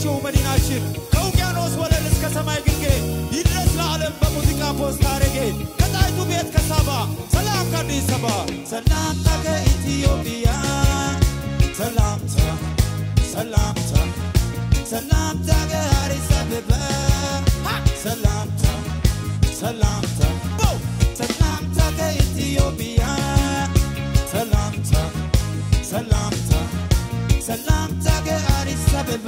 የሆነችው መዲናችን ከውቅያኖስ ወለል እስከ ሰማይ ግርጌ ይድረስ ለዓለም በሙዚቃ ፖስታ አረጌ ከጣይቱ ቤት ከሳባ ሰላም ከአዲስ አበባ ሰላምታ ከኢትዮጵያ ሰላምታ ሰላምታ ሰላምታ ከአዲስ አበባ ሰላምታ ሰላምታ ሰላምታ ከኢትዮጵያ ሰላምታ ሰላምታ ሰላምታ ከአዲስ አበባ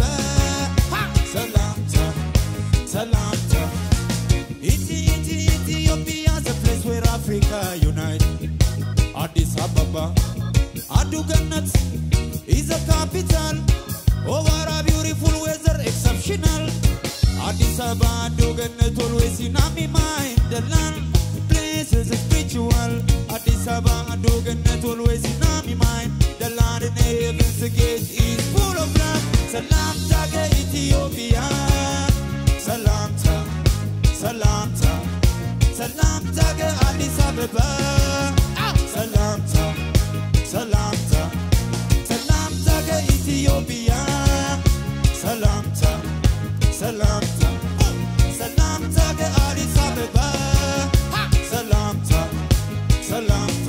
ሰላምታ ሰላምታ ኢቲ ኢቲ ኢትዮጵያ the place where Africa unite አዲስ አበባ አዱ ገነት is a capital of our beautiful weather exceptional አዲስ አበባ አዱ ገነት always in my mind the land place is spiritual አዲስ አበባ አዱ ገነት always in my mind the land in heaven's gate is full of love ሰላምታ ከኢትዮጵያ ሰላምታ ሰላምታ ሰላምታ ከአዲስ አበባ ሰላምታ ሰላምታ ሰላምታ ከኢትዮጵያ ሰላምታ ሰላምታ ሰላምታ ከአዲስ አበባ ሰላምታ ሰላምታ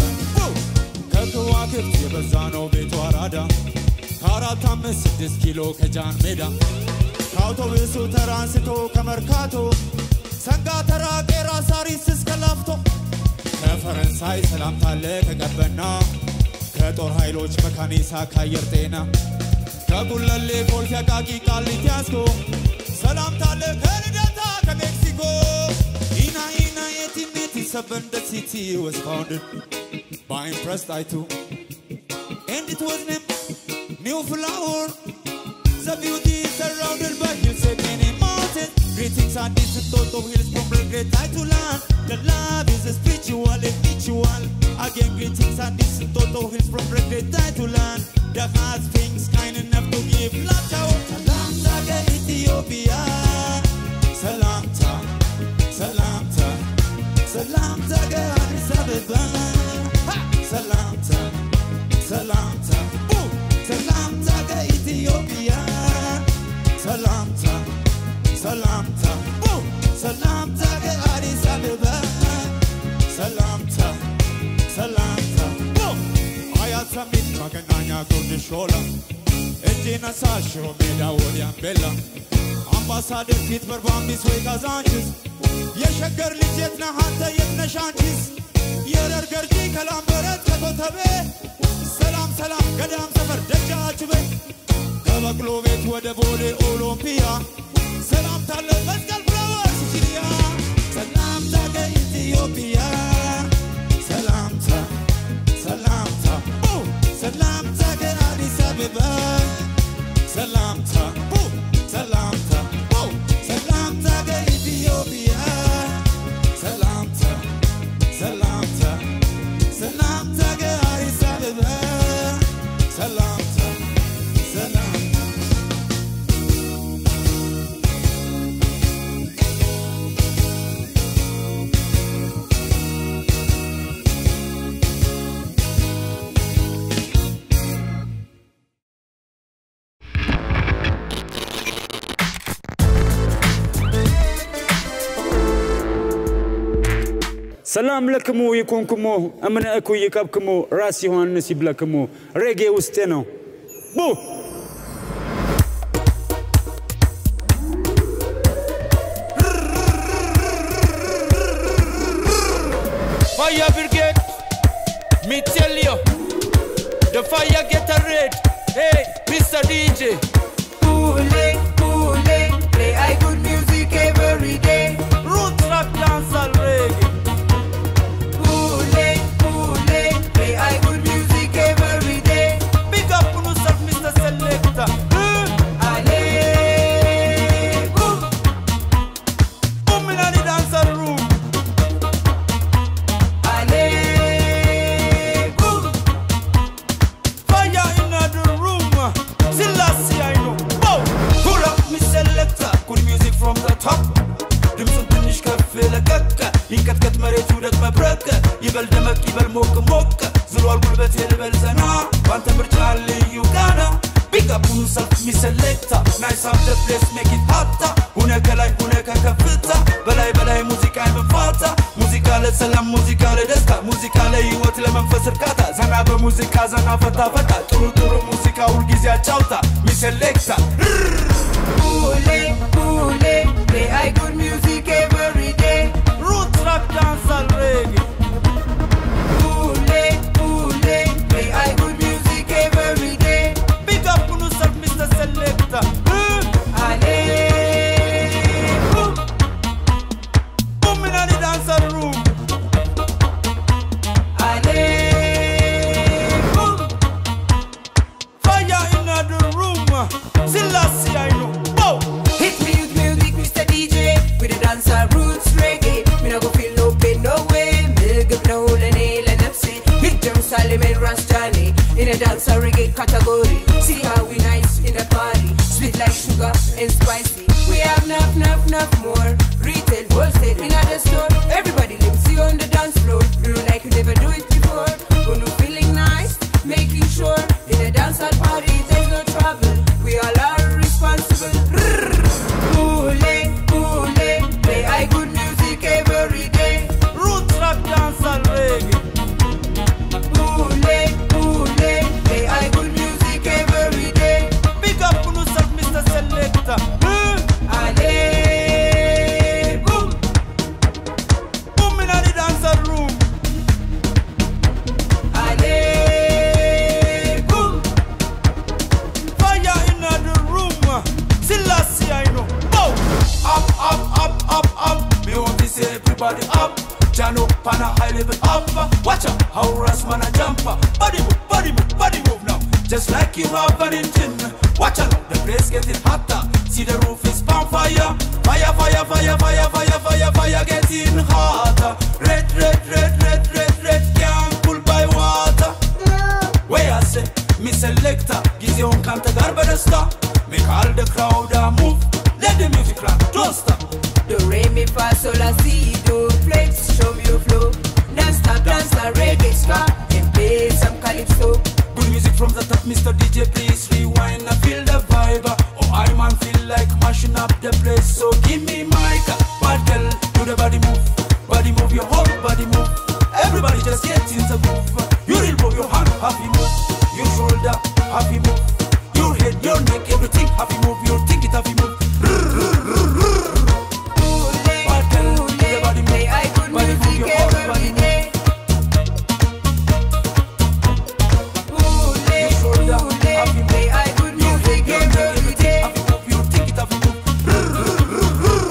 ከከዋክብት የበዛ ነው ቤቱ አራዳ ከአራት አምስት ስድስት ኪሎ ከጃን ሜዳ ከአውቶቡሱ ተራ አንስቶ ከመርካቶ ሰንጋ ተራ ቄራ ሳሪስ እስከ ላፍቶ ከፈረንሳይ ሰላምታለ ከቀበና ከጦር ኃይሎች መካኒሳ ከአየር ጤና ከጉለሌ ኮልፌ አቃቂ ቃሊቲ ያስኮ ሰላምታለ ከልደታ ከሜክሲኮ ኢና ኢና የቲሜቲ ሰቨን the city was founded by Empress Taitu and it was named New Flower The beauty is surrounded by hills and many mountains. Greetings are distant thought of hills from great high to land. The love is a spiritual and mutual. Again, greetings are distant thought of hills from great high to land. The heart things kind enough to give love to Salamta ke Ethiopia. Salamta, Salamta, Salamta ke Addis Ababa. Ha! Salamta, Salamta, Ooh! Salamta ke Ethiopia. Salamta, Salamta, Ooh! Salamta ke Addis Ababa. Salamta, Salamta, Ooh! አያት ሰሚት መገናኛ ጉርድ ሾላ እጄን አሳሽሮ ሜዳ ወዲያን ቤላ አምባሳደር ፊት በርባምቢስ ወይ ካዛንችስ የሸገር ልጅ የት ነህ አንተ የት ነሽ አንቺስ የረር ገርጂ ከላምበረት ከኮተቤ ሰላም ሰላም ገዳም ሰፈር ደጃችሁ ቤት ከበቅሎ ቤት ወደ ቦሌ ኦሎምፒያ ሰላምታለ መስቀል ፍላወር ሲሲሊያ ሰላምታ ከኢትዮጵያ ሰላምታ ሰላምታ ኦ! ሰላምታ ከአዲስ አበባ ሰላምታ ኦ! ሰላምታ ኦ! ሰላምታ ከኢትዮጵያ ሰላምታ ሰላምታ ሰላምታ ከአዲስ አበባ ሰላምታ ሰላምታ ሰላም ለክሙ ይኩንክሙ እምነ እኩ ይቀብክሙ ራስ ዮሐንስ ይብለክሙ ሬጌ ውስጤ ነው ቡ Fire brigade, me tell you, the fire get a red. Hey, Mr. DJ. Pule, pule, play I good music every day. Root rap dancehall reggae. Pule, pule, play I good music every day. Big up on yourself, Mr. Selector. Eh, Ale, boom, Boom in the dancehall room. ale, boom, Fire in the room. Selassie, I know. Bow. Pull up, me selector. Good music from the top. ድምፁን ትንሽ ከፍ ለቀቅ ይንቀጥቀጥ መሬቱ ደቅ መብረቅ ይበል ደመቅ ይበል ሞቅ ሞቅ ዝሏል ጉልበት ልበል ዘና ባንተ ምርጫ ልዩ ጋና ቢጋ up on yourself, me selector. Nice up the place, make it hotter. Hune ከላይ ሁነ ከከፍታ በላይ በላይ ሙዚቃ የመፋታ ሙዚቃ ለሰላም ሙዚቃ ለደስታ ሙዚቃ ለህይወት ለመንፈስ እርካታ ዘና በሙዚቃ ዘና ፈታ ፈታ ጥሩ ጥሩ ሙዚቃ ሁልጊዜ አጫውታ ሚሴሌክታ Ule, ule, play I good music every day. ሩት ራፕ ዳንሳል ሬጌ Ule, ule, play I good music every day. ቢግ አፕ ኑ ሰልፍ ሚስተር ሴሌክታ Ale, boom. ቡም ኢን ዲ ዳንሳል ሩም Ale, boom. Fire in the room. Selassie, I know. Whoa. Hit me with music, Mr. DJ. With the dancer roots reggae. Me no go feel no pain, no way. Me give no lene le nafsi. Hit Jerusalem and Rastani. In a dancer reggae category. See how we nice in the party. Sweet like sugar and spicy. We have enough, enough, enough more. Retail, wholesale, in the store. Everybody lives you on the dance floor. Do you like you never do it before? When you feeling nice, making sure. In a dancehall party, there's no trouble. We all are responsible. Ule, ule, play I good music every day. Root rap dancehall reggae. Ule, ule, play I good music every day. Big up on yourself, Mr. Selector. Hmm. Ale, boom, Boom in the dancehall room. ale, boom. Fire in the room. Selassie, I know. Whoa. Up, up, up, up, up. Me want to see everybody up. Jano, pana high level up. Watch out, how Ras man a jumper. Body move, body move, body move now. Just like you have an engine. Watch out, the place getting hotter. See the roof is on fire. Fire, fire, fire, fire, fire, fire, fire, getting hotter. Red, red, red, red, red, red, can't pull by water. Where I say, me selector, ጊዜውን ካንተ ጋር በደስታ Make all the crowd uh, move, let the music rock, don't stop. Do re mi fa sol la si do flex, show me your flow. Dance stop, dance la reggae ska, and play some calypso. Good music from the top, Mr. DJ, please rewind and feel the vibe. Oh, I man feel like mashing up the place, so give me mic. Bad girl, do the body move, body move, your whole body move. Everybody just get in the groove. You real move your hand, happy move. Your shoulder, happy move. Your head, your neck, everything happy move. Your think it happy move. Ule, Bad girl, do the ule, body play I move, good body move, music your whole every body move. day. Ule, Your shoulder, ule, happy move. play I good Your music head, your neck, every everything day. happy move. Your think it happy move.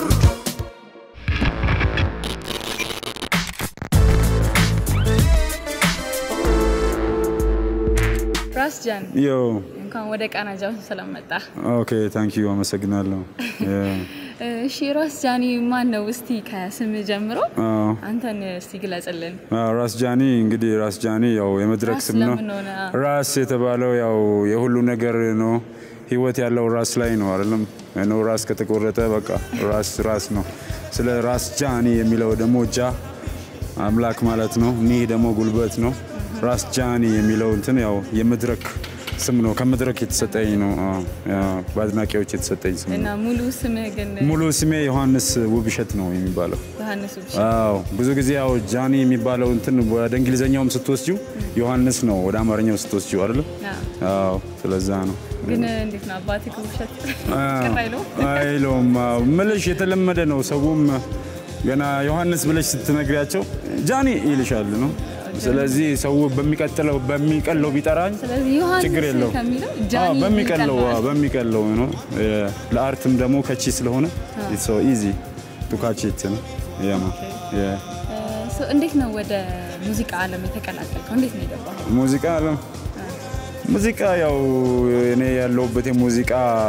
ራስ ጃን ዮ እንኳን ወደ ቃና ጃውን ስለመጣ። ኦኬ ታንክ ዩ አመሰግናለሁ። እሺ ራስ ጃኒ ማን ነው? እስቲ ከስም ጀምሮ አዎ። አንተን እስቲ ግለጽልን። አዎ፣ ራስ ጃኒ እንግዲህ ራስ ጃኒ ያው የመድረክ ራስ ስም ነው። ለምን ሆነ? ራስ የተባለው ያው የሁሉ ነገር ነው። ህይወት ያለው ራስ ላይ ነው አይደለም? ነው ራስ ከተቆረጠ በቃ ራስ ራስ ነው። ስለ ራስ ጃኒ የሚለው ደግሞ ጃ አምላክ ማለት ነው። ኒህ ደግሞ ጉልበት ነው። ራስ ጃኒ የሚለው እንትን ያው የመድረክ ስም ነው። ከመድረክ የተሰጠኝ ነው። አዎ፣ ያው በአድናቂዎች የተሰጠኝ ስም እና ነው። ሙሉ ስምህ ግን ሙሉ ስሜ ዮሐንስ ውብሸት ነው የሚባለው። ዮሐንስ ውብሸት። አዎ ብዙ ጊዜ ያው ጃኒ የሚባለው እንትን ወደ እንግሊዘኛውም ስትወስጂው ዮሐንስ ነው ወደ አማርኛው ስትወስጂው አይደለም? አዎ። አዎ ስለዛ ነው። ግን እንዴት ነው አባትህ ውብሸት አዎ፣ ቅር አይለውም? አይለውም። አዎ፣ ምልሽ የተለመደ ነው። ሰውም ገና ዮሐንስ ብለሽ ስትነግሪያቸው ጃኒ ይልሻል ነው። ስለዚህ ሰው በሚቀጥለው በሚቀለው ቢጠራኝ ስለዚህ ዮሐንስ ችግር የለው ከሚለው ጃኒ በሚቀለው ይቀለዋል። አዎ፣ በሚቀለው ነው። ለአርትም ደግሞ ከቺ ስለሆነ ኢትስ ሶ ኢዚ ቱ ካች ኢት ነው ያማ ያ እ፣ ሶ እንዴት ነው ወደ ሙዚቃ ዓለም የተቀላቀልከው? እንዴት ነው የገባኸው? ሙዚቃ አለም ሙዚቃ ያው እኔ ያለሁበት የሙዚቃ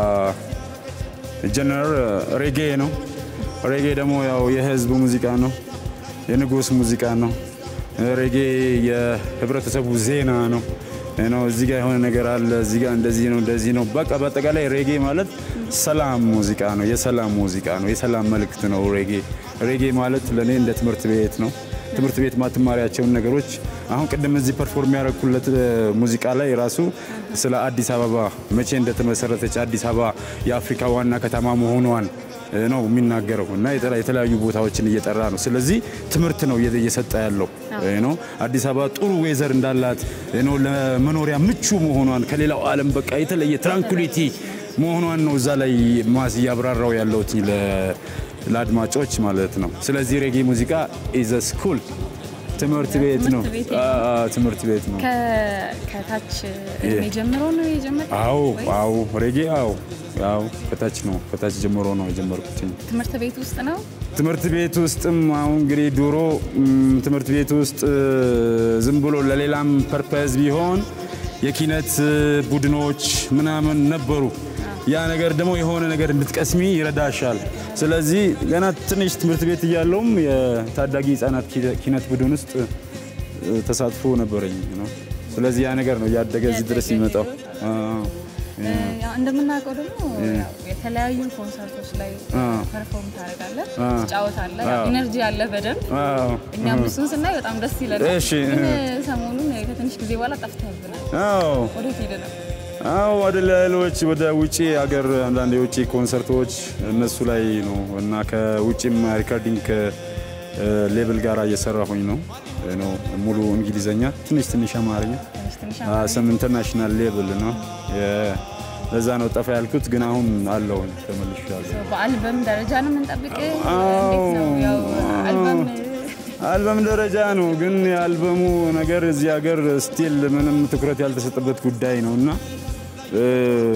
ጀነር ሬጌ ነው። ሬጌ ደግሞ ያው የህዝብ ሙዚቃ ነው፣ የንጉስ ሙዚቃ ነው። ሬጌ የህብረተሰቡ ዜና ነው ነው እዚህ ጋር የሆነ ነገር አለ፣ እዚህ ጋር እንደዚህ ነው እንደዚህ ነው። በቃ በአጠቃላይ ሬጌ ማለት ሰላም ሙዚቃ ነው፣ የሰላም ሙዚቃ ነው፣ የሰላም መልእክት ነው ሬጌ። ሬጌ ማለት ለእኔ እንደ ትምህርት ቤት ነው። ትምህርት ቤት ማትማሪያቸውን ነገሮች አሁን ቅድም እዚህ ፐርፎርም ያደረኩለት ሙዚቃ ላይ ራሱ ስለ አዲስ አበባ መቼ እንደተመሰረተች አዲስ አበባ የአፍሪካ ዋና ከተማ መሆኗን ነው የሚናገረው እና የተለ- የተለያዩ ቦታዎችን እየጠራ ነው። ስለዚህ ትምህርት ነው እየ- እየሰጠ ያለው ነው። አዲስ አበባ ጥሩ ዌዘር እንዳላት ነው ለመኖሪያ ምቹ መሆኗን ከሌላው ዓለም በቃ የተለየ ትራንኩሊቲ መሆኗን ነው እዛ ላይ ማስ እያብራራው ያለውት ለአድማጮች ማለት ነው። ስለዚህ ሬጌ ሙዚቃ ኢዘ ስኩል ትምህርት ቤት ነው። ትምህርት ቤት አ- አ- ትምህርት ቤት ነው። ከ- ከታች እድሜ ጀምሮ ነው የጀመረው? አዎ ወይስ አዎ ሬጌ አዎ አዎ ከታች ነው ከታች ጀምሮ ነው የጀመርኩት። ትምህርት ቤት ውስጥ ነው? ትምህርት ቤት ውስጥም አሁን እንግዲህ ድሮ ም፣ ትምህርት ቤት ውስጥ እ፣ ዝም ብሎ ለሌላም ፐርፐዝ ቢሆን የኪነት እ፣ ቡድኖች ምናምን ነበሩ። ያ ነገር ደግሞ የሆነ ነገር እንድትቀስሚ ይረዳሻል። ስለዚህ ገና ትንሽ ትምህርት ቤት እያለውም የታዳጊ ህጻናት ኪነ- ኪነት ቡድን ውስጥ እ፣ ተሳትፎ ነበረኝ ነው። ስለዚህ ያ ነገር ነው እያደገ እዚህ ድረስ የሚመጣው። አዎ። ያው እንደምናውቀው ደግሞ ያው የተለያዩ ኮንሰርቶች ላይ ፐርፎርም ታደርጋለህ፣ አ- ትጫወታለህ። ያው ኢነርጂ አለ በደንብ። አዎ። እኛም እሱን ስናይ በጣም ደስ ይለናል። እሺ። ግን ሰሞኑን ከትንሽ ጊዜ በኋላ ጠፍተህብናል። አዎ ወዴት ሄደህ ነው? አዎ ወደ ሌሎች ወደ ውጪ ሀገር አንዳንድ የውጭ ኮንሰርቶች እነሱ ላይ ነው እና ከውጭም ሪካርዲንግ ሌብል ጋር እየሰራሁኝ ነው ነው ሙሉ እንግሊዘኛ ትንሽ ትንሽ አማርኛ ትንሽ ትንሽ ስም ኢንተርናሽናል ሌብል ነው የ- ለዛ ነው ጠፋ ያልኩት ግን አሁን አለሁኝ ተመልሻለሁ በአልበም ደረጃ ነው የምንጠብቅህ? እንዴት ነው? ያው አልበም አልበም ደረጃ ነው ግን የአልበሙ ነገር እዚህ ሀገር ስቲል ምንም ትኩረት ያልተሰጠበት ጉዳይ ነው እና እ፣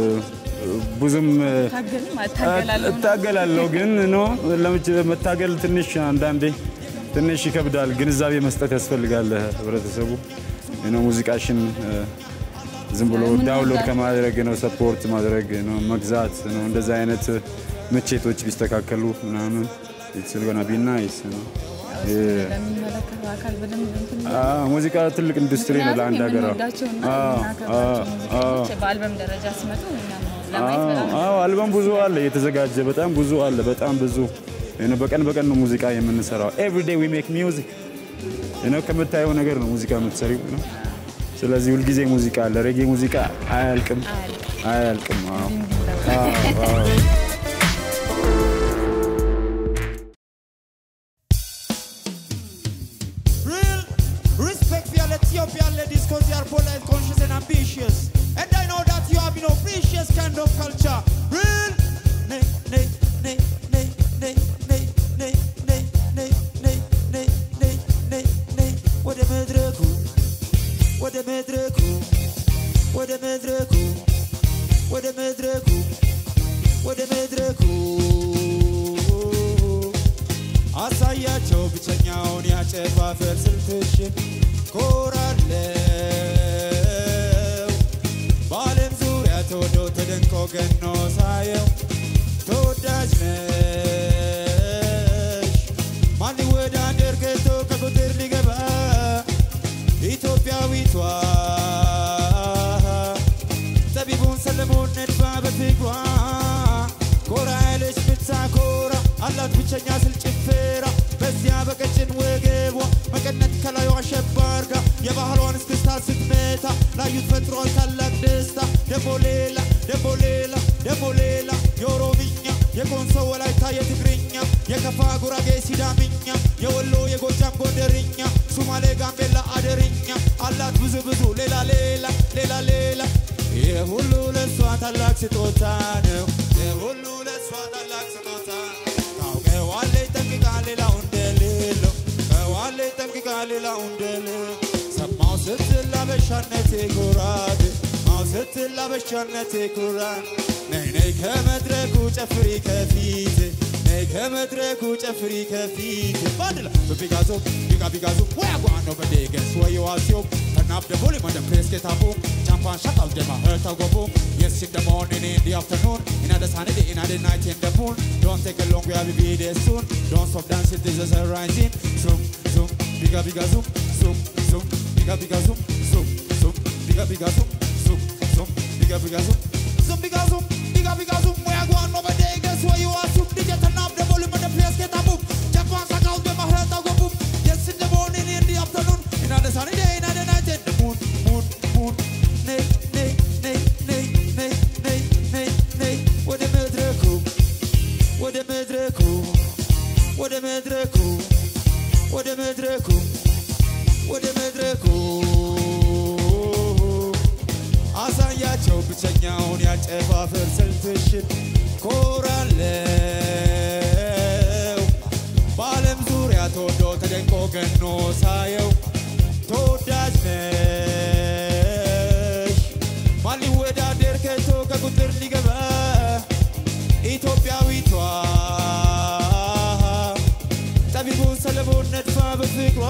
ብዙም ታገልም አታገላለሁ እታገላለሁ ግን ኖ ለምች መታገል ትንሽ አንዳንዴ ትንሽ ይከብዳል። ግንዛቤ መስጠት ያስፈልጋል ህብረተሰቡ ነው ሙዚቃሽን እ፣ ዝም ብሎ ምን ዳውንሎድ መግዛት? ከማድረግ ነው ሰፖርት ማድረግ ነው መግዛት ነው እንደዚህ አይነት ምቼቶች ቢስተካከሉ ምናምን ስልገና ቢናይስ ነው እ፣ ለሚመለከተው አካል በደንብ እንትን አ፣ ሙዚቃ ትልቅ ኢንዱስትሪ ነው ምክንያቱም ለአንድ ሀገር። የምንወዳቸውና አዎ፣ የምናከብራቸው አዎ፣ ሙዚቀኞች በአልበም ደረጃ ሲመጡ እኛም ለማየት በጣም አዎ አልበም ብዙ አለ የተዘጋጀ በጣም ብዙ አለ በጣም ብዙ you know፣ በቀን በቀን ነው ሙዚቃ የምንሰራው ኤቭሪዴይ ዊ ሜክ ሚውዚክ ነው ከምታየው ነገር ነው ሙዚቃ የምትሰሪው ነው ስለዚህ ሁልጊዜ ሙዚቃ አለ ሬጌ ሙዚቃ አያልቅም አያልቅም አዎ አዎ አዎ Real respect for your Ethiopian ladies because they are polite, conscious, and ambitious. And I know that you have, you know, precious kind of culture. Real. Nay, nay, nay, nay, nay, nay, nay, nay, nay, nay, nay, nay, nay, nay. ወደ መድረኩ ወደ መድረኩ ወደ መድረኩ ወደ መድረኩ ወደ መድረኩ አሳያቸው ብቸኛውን ያጨፋፈር ስልትሽን ኮራለው በዓለም ዙሪያ ተወዶ ተደንቆ ገኖ ሳየው ተወዳጅ ነሽ ማን ሊወዳደር ገብቶ ከቁጥር ሊገባ ኢትዮጵያዊቷ ጠቢቡን ሰለሞን ነድፋ በፍቅሯ ኮራ ያለች ብታኮራ አላት ብቸኛ ስል ጭፈራ በዚያ በቀጭን ወገቧ መቀነት ከላዩ አሸባርጋ የባህሏን እስክስታ ስትመታ ላዩት ፈጥሯል ታላቅ ደስታ ደሞ ሌላ ደሞ ሌላ ደሞ ሌላ የኦሮምኛ የኮንሶ ወላይታ የትግርኛ የከፋ ጉራጌ ሲዳምኛ የወሎ የጎጃም ጎንደርኛ ሱማሌ ጋምቤላ አደርኛ አላት ብዙ ብዙ ሌላ ሌላ ሌላ ሌላ ይህ ሁሉ ለእሷ ታላቅ ስጦታ ነው። ይህ ሁሉ ለእሷ ታላቅ ስጦታ ታውቀዋለች ጠንቅቃ ሌላው እንደሌለው ከዋለች ጠንቅቃ ሌላው እንደሌለው ሰማው ስትል ላበሻነቴ ኩራት ማው ስትል ላበሻነቴ ኩራት ነይ ነይ ከመድረኩ ጨፍሪ ከፊት ነይ ከመድረኩ ጨፍሪ ከፊት ባድላ በቢጋዞ ቢጋ ቢጋዞ ወይ አጓኖ በዴገስ ወይ ዋሲዮ ከናፍ ደቦሌ መደም ፕሬስ ኬታቦ ቻምፓን ሻቃል ደማ ህርታ ጎቦ Yes, in the morning, in the afternoon, in the sunny day, in the night, in the moon. Don't take a long way, I'll be there soon. Don't stop dancing, this is a rising. Zoom, zoom, biga biga zoom, zoom, zoom, biga biga zoom, zoom, zoom, biga biga zoom, zoom, zoom, biga biga zoom. Zoom, biga zoom, biga biga zoom. Where I go on over there, guess where you are? Zoom, DJ turn up the volume and the place get a boom. Jump on, suck out, them, I heard I go boom. Yes, in the morning, in the afternoon, in the sunny day, in የኛውን ያጨፋፍር ስልትሽን ኮራለው በዓለም ዙሪያ ተወዶ ተደንቆ ገኖ ሳየው ተወዳጅ ነሽ ማን ሊወዳደር ከቶ ከቁጥር ሊገባ ኢትዮጵያዊቷ ጠቢቡ ሰለሞን ነድፋ በፍቅሯ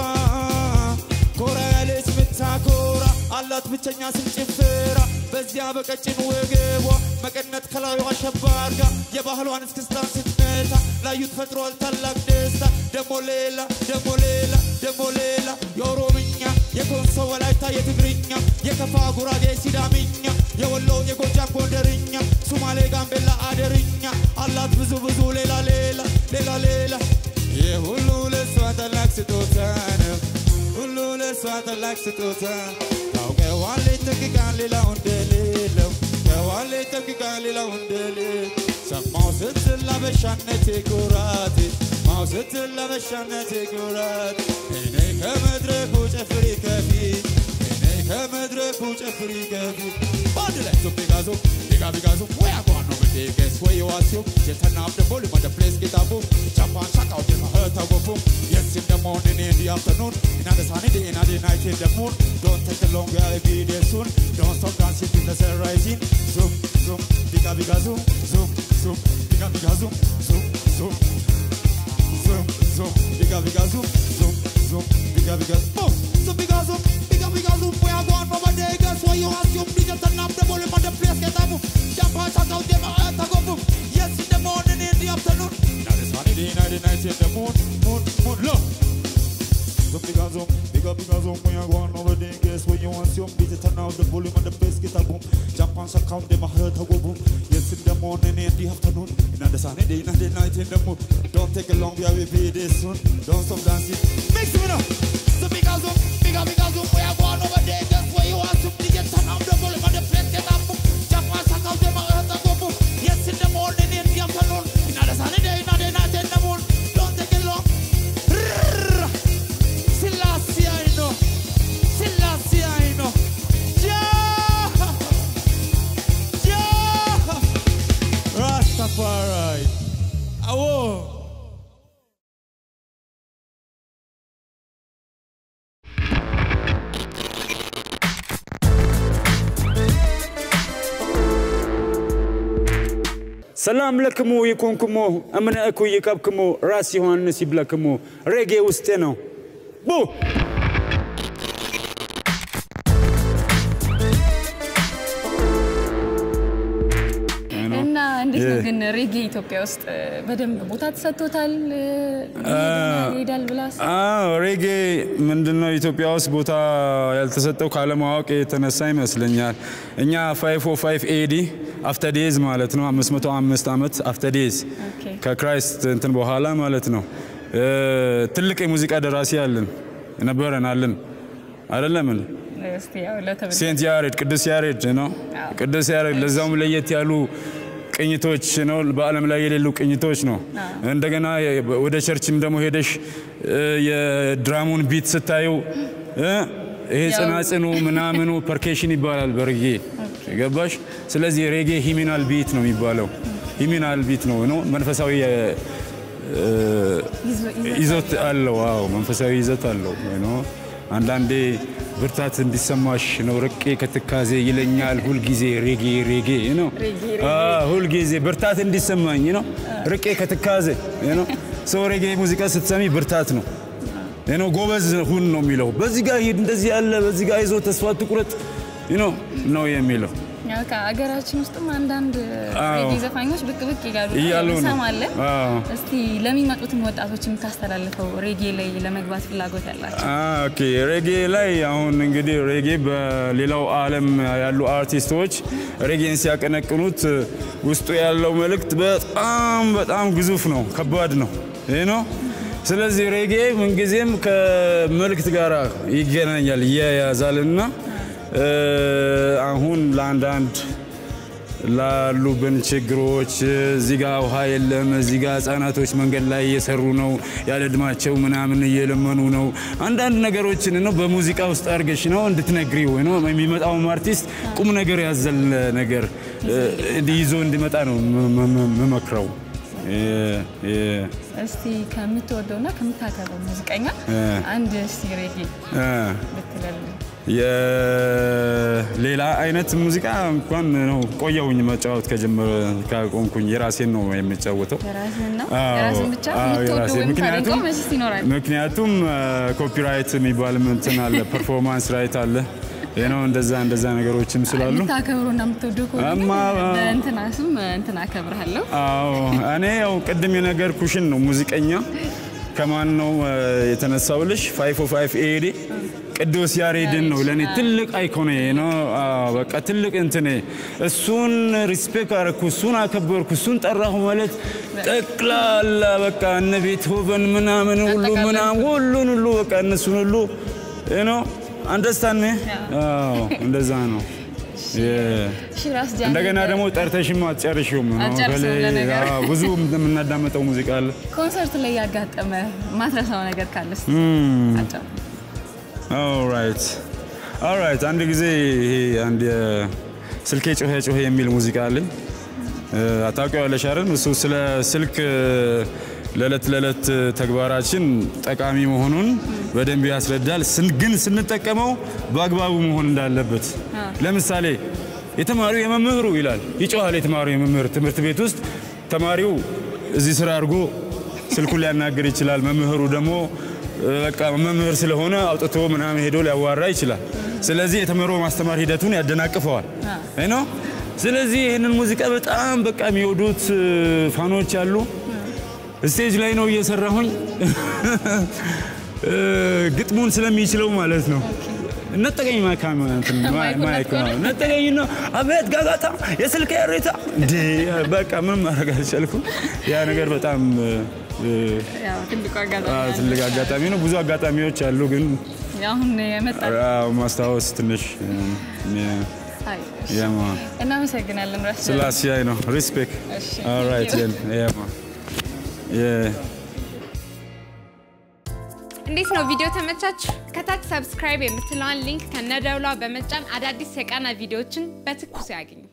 ኮራ ያለች ምታኮራ አላት ብቸኛ ስም ጭፈራ በዚያ በቀጭን ወገቧ መቀነት ከላዩ አሸባ አርጋ የባህሏን እስክስታን ስትመታ ላዩት ፈጥሯል ታላቅ ደስታ ደሞ ሌላ ደሞ ሌላ ደሞ ሌላ የኦሮምኛ የኮንሶ ወላይታ የትግርኛ የከፋ ጉራጌ ሲዳምኛ የወሎ የጎጃም ጎንደርኛ ሱማሌ ጋምቤላ አደርኛ አላት ብዙ ብዙ ሌላ ሌላ ሌላ ሌላ ይህ ሁሉ ለሷ ታላቅ ስጦታ ነው ሁሉ ለሷ ታላቅ ስጦታ ታውቀዋለች ጠንቅቃን ሌላው እንደሌለው ታውቀዋለች ጠንቅቃን ሌላው እንደሌለው ሰማው ስትል ላበሻነቴ ኩራት ማው ስትል ላበሻነቴ ኩራት እኔ ከመድረኩ ጨፍሪ ከፊት እኔ ከመድረኩ ጨፍሪ ከፊት በአንድ ላይ ዞ ቢጋዞ ቢጋ ቢጋዞ ወይ አጓን ነው ምዴገስ ወይ ዋሲዮ የተናብ ደቦ ሊመደ ፕሌስ ጌታቦ ጃፓን ሻቃው ደማ ህተጎቦ Yes, in the morning, in the afternoon, in the sunny day, in the night, in the moon. Don't take a long way, be there soon. Don't stop dancing till the sun rising. Zoom, zoom, bigga, bigga, zoom, zoom, zoom, bigga, bigga, zoom, zoom, zoom, zoom, zoom, bigga, bigga, zoom, zoom, zoom, bigga, bigga, boom. So bigga, zoom, bigga, bigga, zoom. We are going over there, guess what you assume? DJ turn up the volume on the place, get up. Jump and shout out them, earth, go boom. Yes, in the morning, in the afternoon. Now the sunny day, now the night, in the moon, moon, moon, look. Zoom, bigga, zoom, bigga, bigga, zoom. We are going over there, guess what you assume? DJ turn up the volume on the place, get up, boom. Jump and shout out them, earth, go boom. Yes, in the morning, in the afternoon. In the sunny day, now the night, in the moon. Don't take a long way, we be there soon. Don't stop dancing. Make some up. So bigga, zoom, bigga, bigga, zoom. We are going over there, guess what you assume? DJ turn up the volume on the place, get up, boom. Jump and shout out them, earth, go boom. Yes, in the morning, in the afternoon. In the sunny day, now the night, in the moon. Don't take it long. Selassie, I know. Selassie, I know. Yeah. Yeah. Rastafari. Awo. ሰላም ለክሙ ይኩንክሙ እምነ እኩ ይቀብክሙ ራስ ዮሐንስ ይብለክሙ ሬጌ ውስጤ ነው ቡ እና እንዴት ነው ግን ሬጌ ኢትዮጵያ ውስጥ በደንብ ቦታ ተሰጥቶታል? ይሄዳል ብላ አዎ ሬጌ ምንድነው ኢትዮጵያ ውስጥ ቦታ ያልተሰጠው ካለማወቅ የተነሳ ይመስለኛል። እኛ 505 ኤዲ አፍተዴዝ ማለት ነው 505 ዓመት አፍተዴዝ ኦኬ። ከክራይስት እንትን በኋላ ማለት ነው። እ፣ ትልቅ የሙዚቃ ደራሲ አለን ነበረን አለን አይደለም እስቲ ያው ለተመልካች ሴንት ያሬድ ቅዱስ ያሬድ ነው። አዎ። ቅዱስ ያሬድ ለዛውም ለየት ያሉ ቅኝቶች ነው፣ በዓለም ላይ የሌሉ ቅኝቶች ነው። እንደገና የ- ወደ ቸርችም ደግሞ ሄደሽ እ፣ የድራሙን ቢት ስታዩ እ፣ ይሄ ያው- ጽናጽኑ ምናምኑ ፐርኬሽን ይባላል በሬጌ ገባሽ? ስለዚህ ሬጌ ሂሚናል ቢት ነው የሚባለው። ሂሚናል ቢት ነው ነው መንፈሳዊ እ፣ ይዞ- ይዞ- ይዘት አለው። አዎ መንፈሳዊ ይዘት አለው። ነው አንዳንዴ ብርታት እንዲሰማሽ ነው ርቄ ከትካዜ ይለኛል ሁልጊዜ ሬጌ ሬጌ ነው ሬጌ፣ ሬጌ። አዎ፣ ሁልጊዜ ብርታት እንዲሰማኝ ነው ርቄ ከትካዜ ነው ሰው ሬጌ ሙዚቃ ስትሰሚ ብርታት ነው ነው ጎበዝ ሁን ነው የሚለው። በዚህ ጋር ሂድ፣ እንደዚህ ያለ በዚህ ጋር ይዞ ተስፋ ትቁረጥ ነው ነው የሚለው። ያው ከአገራችን ውስጥም አንዳንድ አዎ። ሬጌ ዘፋኞች ብቅ ብቅ ይላሉ እያሉ ነው። እንሰማለን። አዎ። እስቲ ለሚመጡትም ወጣቶች የምታስተላልፈው ሬጌ ላይ ለመግባት ፍላጎት ያላቸው አ፣ ኦኬ ሬጌ ላይ አሁን እንግዲህ ሬጌ በሌላው ዓለም ያሉ አርቲስቶች ሬጌን ሲያቀነቅኑት ውስጡ ያለው መልእክት በጣም በጣም ግዙፍ ነው፣ ከባድ ነው። ይህ ነው። ስለዚህ ሬጌ ምንጊዜም ከመልእክት ጋር ይገናኛል፣ ይያያዛልና እ፣ አሁን ለአንዳንድ ላሉብን ችግሮች እዚህ ጋ ውሃ የለም፣ እዚህ ጋ ህጻናቶች መንገድ ላይ እየሰሩ ነው፣ ያለ እድማቸው ምናምን እየለመኑ ነው። አንዳንድ ነገሮችን ነው በሙዚቃ ውስጥ አድርገሽ ነው እንድትነግሪው ነው የሚመጣውም አርቲስት ቁም ነገር ያዘል ነገር እንዲህ ይዞ እንዲመጣ ነው ም- ም- የምመክረው። የ- የ- እስቲ ከምትወደውና ከምታከብረው ሙዚቀኛ እ። አንድ እስቲ ሬጌ እ፣ ብትለልን። የሌላ አይነት ሙዚቃ እንኳን ነው ቆየውኝ መጫወት ከጀመረ ካቆምኩኝ የራሴን ነው የሚጫወተው። የራስህን ነው አዎ፣ የራስህን ብቻ አዎ፣ የምትወደው የራሴን። ወይም ታደንቀው ምክንያቱም መቼስ ይኖራል። ምክንያቱም ኮፒራይት የሚባል እንትን አለ፣ ፐርፎርማንስ ራይት አለ ይህ ነው እንደዛ እንደዛ ነገሮችም ስላሉ የምታከብረውና የምትወደው ከሆነ ግን እማ- በእንትና ስም እንትን አከብርሃለሁ። አዎ እኔ ያው ቅድም የነገርኩሽን ነው ሙዚቀኛ ከማን ነው እ፣ የተነሳውልሽ ፋይቭ ኦ ፋይቭ ኤዲ ቅዱስ ያሬድን ነው ለእኔ ትልቅ አይኮኔ ነው። አዎ፣ በቃ ትልቅ እንትኔ እሱን ሪስፔክት አረኩ፣ እሱን አከበርኩ፣ እሱን ጠራሁ ማለት ጠቅላላ በቃ እነ ቤትሆቨን ምናምን ሁሉ አጠቃላይ። ምናምን ሁሉን ሁሉ በቃ እነሱን ሁሉ ነው አንደርስታንድ እንደዛ ነው የ- እሺ ራስ ጃኒ እንደገና ደግሞ ጠርተሽም አትጨርሽውም ነው። አትጨርሰውም በተለይ፣ ለነገሩ። አዎ፣ ብዙ የምናዳመጠው ሙዚቃ አለ። ኮንሰርት ላይ ያጋጠመ ማትረሳው ነገር ካለ እስቲ አጫው። ኦልራይት ኦልራይት። አንድ ጊዜ ይሄ አንድ ስልኬ ጮኸ ጮኸ የሚል ሙዚቃ አለኝ። አታውቂዋለሽ አይደል? እሱ ስለ ስልክ ለዕለት ለዕለት ተግባራችን ጠቃሚ መሆኑን በደንብ ያስረዳል። ስን- ግን ስንጠቀመው በአግባቡ መሆን እንዳለበት ለምሳሌ የተማሪው የመምህሩ ይላል ይጮሃል። የተማሪው የመምህር ትምህርት ቤት ውስጥ ተማሪው እዚህ ስራ አድርጎ ስልኩን ሊያናግር ይችላል። መምህሩ ደግሞ እ፣ በቃ መምህር ስለሆነ አውጥቶ ምናምን ሄዶ ሊያዋራ ይችላል። ስለዚህ የተምሮ ማስተማር ሂደቱን ያደናቅፈዋል ነው። ስለዚህ ይህንን ሙዚቃ በጣም በቃ የሚወዱት እ፣ ፋኖች አሉ። ስቴጅ ላይ ነው እየሰራሁኝ እ፣ ግጥሙን ስለሚችለው ማለት ነው። ነጠቀኝ ማይካ እንትን ማ- ማይኩን ማይክ ነጥቆ ነው ነጠቀኝ ነው። አቤት ጋጋታ፣ የስልክ ሬታ እንዴ! በቃ ምንም ማድረግ አልቻልኩም። ያ ነገር በጣም እ፣ ያው ትልቁ አጋጣሚ አ፣ ነው። ትልቅ አጋጣሚ ነው። ብዙ አጋጣሚዎች አሉ፣ ግን አሁን የመጣ አዎ፣ ማስታወስ ትንሽ አይ፣ እሺ። ያማ እናመሰግናለን ራስ ጃኒ። ስላሲያይ ነው። ሪስፔክት እሺ። ኦልራይት ዜን ያማ እንዴት ነው ቪዲዮ ተመቻችሁ? ከታች ሰብስክራይብ የምትለዋን ሊንክ ከነደውሏ በመጫን አዳዲስ የቃና ቪዲዮዎችን በትኩስ ያግኙ።